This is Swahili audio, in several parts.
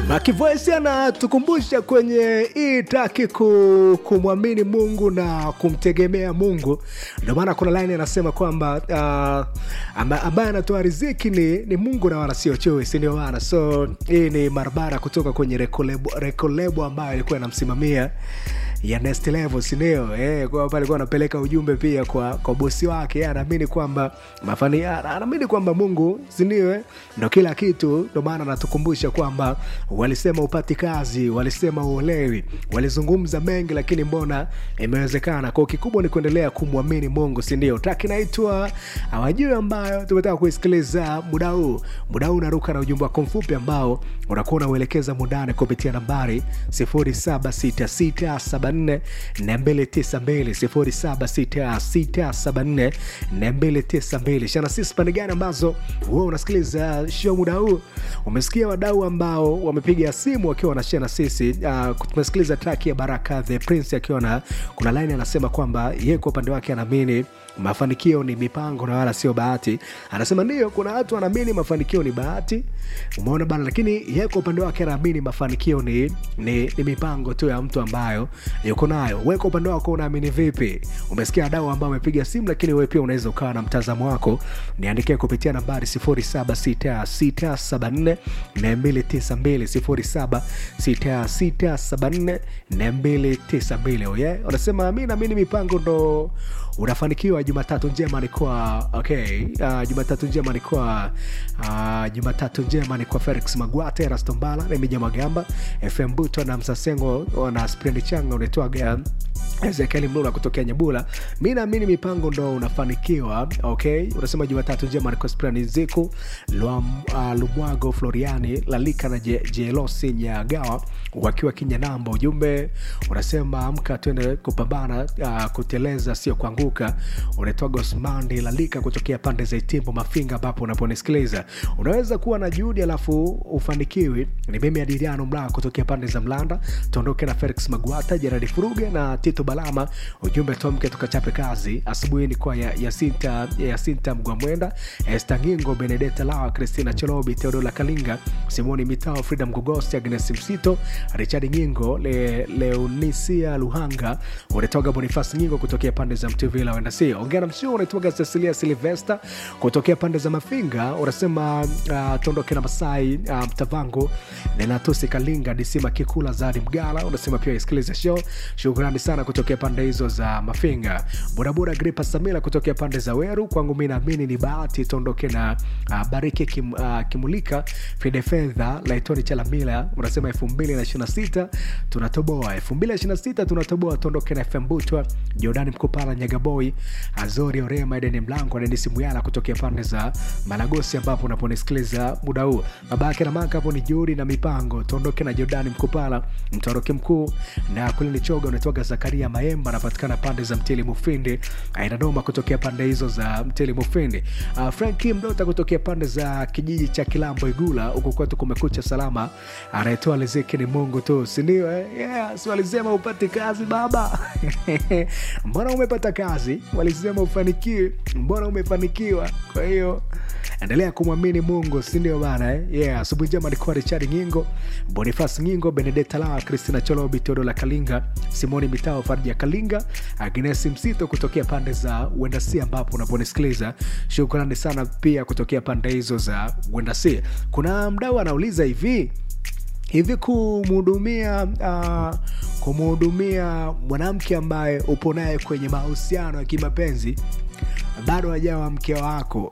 Makivoice anatukumbusha kwenye hii taki ku, kumwamini Mungu na kumtegemea Mungu. Ndio maana kuna line anasema kwamba uh, amba- ambaye anatoa riziki ni, ni Mungu na wala sio chui, si ndio bana? So hii ni barabara kutoka kwenye rekolebo, rekolebo ambayo ilikuwa inamsimamia ya next level sindio eh, kwa hapa alikuwa anapeleka ujumbe pia kwa kwa bosi wake Yeye anaamini kwamba mafani anaamini kwamba mungu sindio eh, ndo kila kitu ndo maana anatukumbusha kwamba walisema upati kazi walisema uolewi walizungumza mengi lakini mbona imewezekana kwao kikubwa ni kuendelea kumwamini mungu sindio taki naitwa awajui ambayo tumetaka kuisikiliza muda huu muda huu unaruka na ujumbe wako mfupi ambao unakuwa unauelekeza mundani kupitia nambari 0766744292 0766744292 shana sisi pande gani ambazo huwa unasikiliza show muda huu umesikia wadau ambao wamepiga simu wakiwa wanashia na sisi uh, tumesikiliza track ya baraka the prince akiwa na kuna line anasema kwamba yeye kwa upande wake anaamini mafanikio ni mipango na wala sio bahati anasema ndio kuna watu wanaamini mafanikio ni bahati umeona bana lakini yeye kwa upande wake anaamini mafanikio ni, ni, ni mipango tu ya mtu ambayo yuko nayo we kwa upande wako unaamini vipi umesikia wadau ambao wamepiga simu lakini wewe pia unaweza ukawa na mtazamo wako niandikie kupitia nambari 076674 292 076674 292 oye unasema mi naamini mipango ndo unafanikiwa jumatatu njema ni kwa okay uh, jumatatu njema ni kwa uh, jumatatu njema ni kwa felix magwate rastombala remija magamba fm buto na msasengo na sprendi changa unaitwaga ezekieli mlula kutokea nyabula mi naamini mipango ndo unafanikiwa okay unasema jumatatu njema ni kwa sprani ziku Lwam, uh, lumwago floriani lalika na Je- jelosi nyagawa wakiwa kinyanamba ujumbe unasema amka twende kupambana uh, kuteleza sio kuanguka unaitwa gosmandi lalika kutokea pande za itimbo mafinga ambapo unaponisikiliza unaweza kuwa na juhudi alafu ufanikiwi ni mimi adiriano mlaa kutokea pande za mlanda tuondoke na felix magwata jeradi furuge na tito balama ujumbe tomke tukachape kazi asubuhi ni kwa ya- yasinta yasinta mgwamwenda estangingo benedeta lawa kristina cholobi teodola kalinga simoni mitao frida mgogosi agnes msito richard nyingo le, leonisia luhanga unatoga bonifas nyingo kutokea pande za mtuvila wendasi ongea na msio unaitwaga cecilia silvesta kutokea pande za mafinga unasema uh, tuondoke na masai uh, mtavango nenatusi kalinga disima kikula zadi mgala unasema pia isikilize show shukrani sana kutokea pande hizo za mafinga bodaboda gripa samila kutokea pande za weru kwangu mi naamini ni bahati tuondoke na uh, bariki kim, uh, kimulika fide fedha laitoni chalamila unasema 226 tunatoboa 226 tunatoboa tuondoke na fm butwa jordani mkupala nyagaboi azori orema edeni mlango denisi muyala kutokea pande za malagosi ambapo unaponisikiliza muda huu babake na maka hapo ni juhudi na mipango tuondoke na jordani mkupala mtoroki mkuu na kulini choga unatoka zakaria maemba anapatikana pande za mtili mufindi ainadoma kutokea pande hizo za mtili mufindi uh, franki mdota kutokea pande za kijiji cha kilambo igula huku kwetu kumekucha salama anayetoa riziki ni mungu tu sindio eh? yeah, si walisema upate kazi baba mbona umepata kazi walisema ufanikiwe mbona umefanikiwa kwa hiyo endelea kumwamini mungu sindio bana eh? yeah, asubuhi njema alikuwa richard nyingo bonifas nyingo benedeta lawa kristina cholobi teodola kalinga simoni mitao farja kalinga agnes msito kutokea pande za uendasi ambapo unaponisikiliza shukrani sana pia kutokea pande hizo za uendasi kuna mdau anauliza hivi hivi kumhudumia uh, kumhudumia mwanamke ambaye upo naye kwenye mahusiano ya kimapenzi bado hajawa mke wako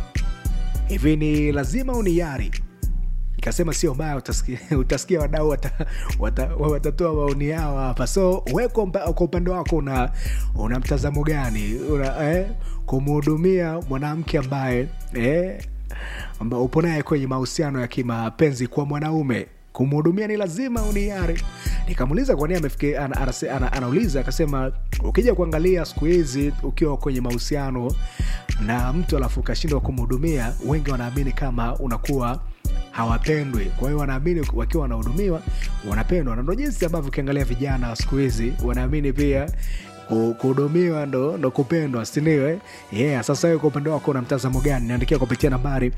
hivi ni lazima uniyari nikasema sio mbaya utasikia, utasikia wadau watatoa wata, watatoa maoni yao hapa so we kwa mpa- kwa upande wako una, una mtazamo gani una, eh, kumhudumia mwanamke ambaye eh, amba upo naye kwenye mahusiano ya kimapenzi kwa mwanaume kumhudumia ni lazima uniari nikamuuliza kwa nini amefikia ana, ana, ana, anauliza akasema ukija kuangalia siku hizi ukiwa kwenye mahusiano na mtu alafu ukashindwa kumhudumia wengi wanaamini kama unakuwa hawapendwi kwa hiyo wanaamini wakiwa wanahudumiwa wanapendwa na ndo jinsi ambavyo ukiangalia vijana wa siku hizi wanaamini pia ku- kuhudumiwa ndo, ndo kupendwa sindio eh? yeah, sasa wewe kwa upande wako na mtazamo gani niandikia kupitia nambari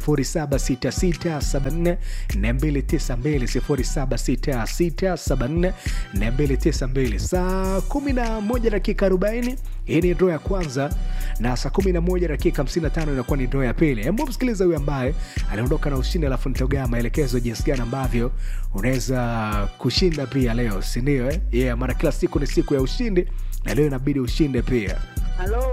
0766744292 0766744292 saa 11 dakika 40 hii ni ndoo ya kwanza na saa 11 dakika 55 inakuwa ni ndoo ya pili hebu msikiliza huyu ambaye aliondoka na ushindi alafu nitogea maelekezo jinsi gani ambavyo unaweza kushinda pia leo sindio eh? yeah, maana kila siku ni siku ya ushindi na leo inabidi ushinde pia Halo,